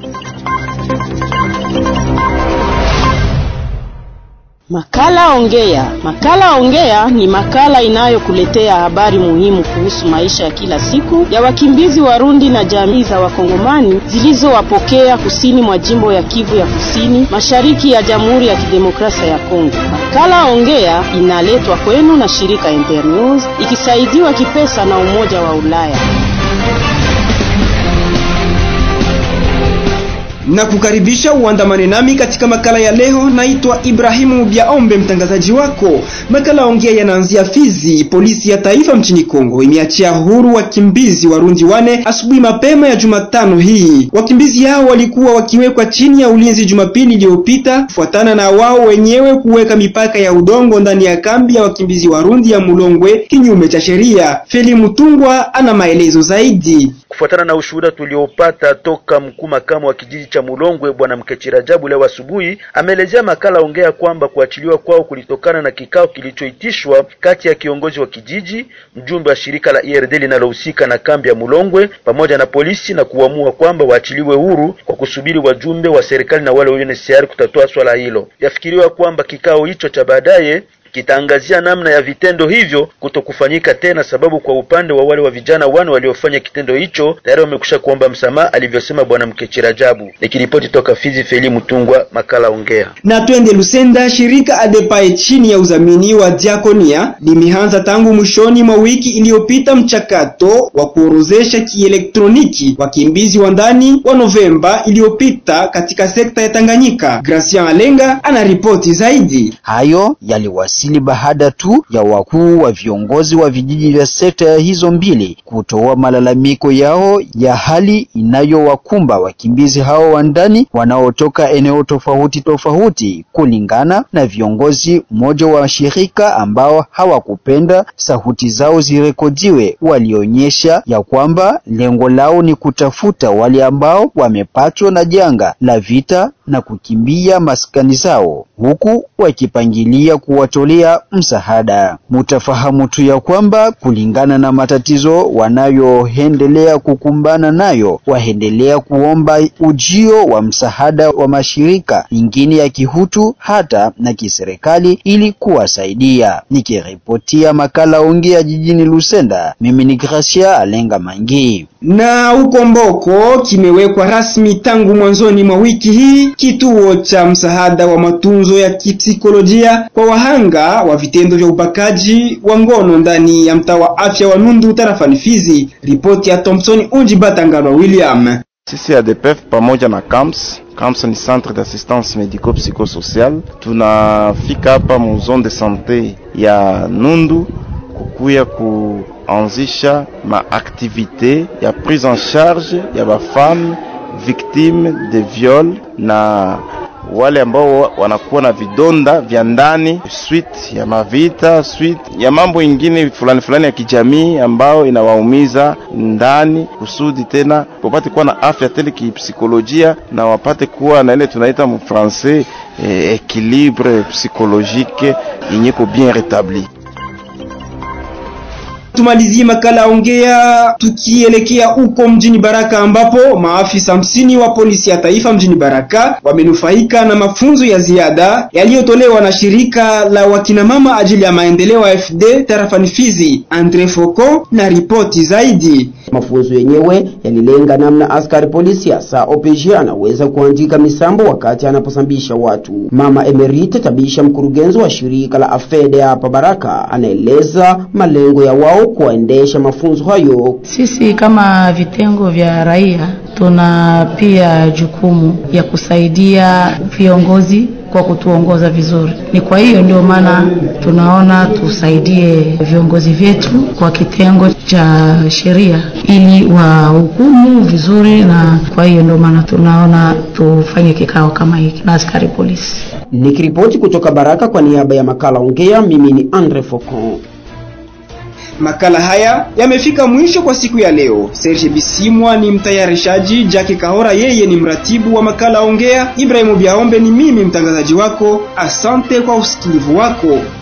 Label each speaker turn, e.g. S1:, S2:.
S1: Makala Ongea. Makala Ongea ni makala inayokuletea habari muhimu kuhusu maisha ya kila siku ya wakimbizi Warundi na jamii za Wakongomani zilizowapokea kusini mwa jimbo ya Kivu ya Kusini, mashariki ya Jamhuri ya Kidemokrasia ya Kongo. Makala Ongea inaletwa kwenu na shirika Internews ikisaidiwa kipesa na Umoja wa Ulaya.
S2: na kukaribisha uandamane nami katika makala ya leo. Naitwa Ibrahimu Biaombe, mtangazaji wako. Makala ongea yanaanzia Fizi. Polisi ya taifa mchini Kongo imeachia huru wakimbizi Warundi wane asubuhi mapema ya Jumatano hii. Wakimbizi hao walikuwa wakiwekwa chini ya ulinzi Jumapili iliyopita kufuatana na wao wenyewe kuweka mipaka ya udongo ndani ya kambi ya wakimbizi Warundi ya Mulongwe kinyume cha sheria. Feli Mutungwa ana maelezo zaidi.
S3: Kufuatana na ushuhuda tuliopata toka mkuu makamu wa kijiji cha Mulongwe bwana Mkechirajabu leo asubuhi, ameelezea makala ongea kwamba kuachiliwa kwao kulitokana na kikao kilichoitishwa kati ya kiongozi wa kijiji, mjumbe wa shirika la IRD linalohusika na kambi ya Mulongwe pamoja na polisi, na kuamua kwamba waachiliwe huru kwa kusubiri wajumbe wa serikali na wale wa UNHCR kutatua swala hilo. Yafikiriwa kwamba kikao hicho cha baadaye kitaangazia namna ya vitendo hivyo kutokufanyika tena, sababu kwa upande wa wale wa vijana wane waliofanya kitendo hicho tayari wamekusha kuomba msamaha, alivyosema bwana Mkechirajabu. Nikiripoti toka Fizi, Feli Mutungwa, makala ongea.
S2: Na twende Lusenda. Shirika Adepae chini ya udhamini wa Diakonia limeanza tangu mwishoni mwa wiki iliyopita mchakato wa kuorozesha kielektroniki wakimbizi wa ndani wa Novemba iliyopita katika sekta ya Tanganyika. Gracian Alenga ana ripoti zaidi.
S4: Hayo yaliwasili baada tu ya wakuu wa viongozi wa vijiji vya sekta ya hizo mbili kutoa malalamiko yao ya hali inayowakumba wakimbizi hao wa ndani wanaotoka eneo tofauti tofauti, kulingana na viongozi mmoja wa shirika ambao hawakupenda sauti zao zirekodiwe. Walionyesha ya kwamba lengo lao ni kutafuta wale ambao wamepatwa na janga la vita na kukimbia maskani zao, huku wakipangilia kuwatolea msaada. Mutafahamu tu ya kwamba kulingana na matatizo wanayoendelea kukumbana nayo, waendelea kuomba ujio wa msaada wa mashirika mengine ya kihutu hata na kiserikali ili kuwasaidia. Nikiripotia makala ongea jijini Lusenda, mimi ni Gracia Alenga Mangi.
S2: Na huko Mboko kimewekwa rasmi tangu mwanzoni mwa wiki hii kituo cha msaada wa matunzo ya kipsikolojia kwa wahanga wa vitendo vya ubakaji wa ngono ndani ya mtaa wa afya wa Nundu tarafani Fizi. Ripoti ya Thompson Unji Batangalwa William.
S5: Sisi ADPF pamoja na CAMS CAMS ni centre d'assistance médico psychosocial, tunafika hapa mu zone de santé ya Nundu kukuya kuanzisha maaktivite ya prise en charge ya bafame victime de viol na wale ambao wanakuwa na vidonda vya ndani suite ya mavita, suite ya mambo ingine fulani fulani ya kijamii ambao inawaumiza ndani, kusudi tena wapate kuwa na afya tele kipsikolojia na wapate kuwa na ile tunaita mu francais eh, equilibre psychologique inyeko bien rétabli.
S2: Tumalizie makala ongea tukielekea huko mjini Baraka ambapo maafisa hamsini wa polisi ya taifa mjini Baraka wamenufaika na mafunzo ya ziada yaliyotolewa na shirika la wakinamama ajili ya maendeleo ya FD tarafani Fizi. Andre Foko na ripoti zaidi.
S6: Mafunzo yenyewe yalilenga namna askari polisi hasa OPG anaweza kuandika misambo wakati anaposambisha watu. Mama Emerite Tabisha, mkurugenzi wa shirika la AFED hapa Baraka, anaeleza malengo ya wao kuendesha mafunzo hayo.
S7: Sisi kama vitengo vya raia tuna pia jukumu ya kusaidia viongozi kwa kutuongoza vizuri. Ni kwa hiyo ndio maana tunaona tusaidie viongozi vyetu kwa kitengo cha sheria ili wahukumu vizuri, na kwa hiyo ndio maana tunaona tufanye kikao kama hiki na askari polisi.
S6: Nikiripoti kutoka Baraka kwa niaba ya makala ongea, mimi ni Andre Focon.
S2: Makala haya yamefika mwisho kwa siku ya leo. Serge Bisimwa ni mtayarishaji, Jackie Kahora yeye ni mratibu wa makala ongea, Ibrahimu Biaombe ni mimi mtangazaji wako. Asante kwa usikilivu wako.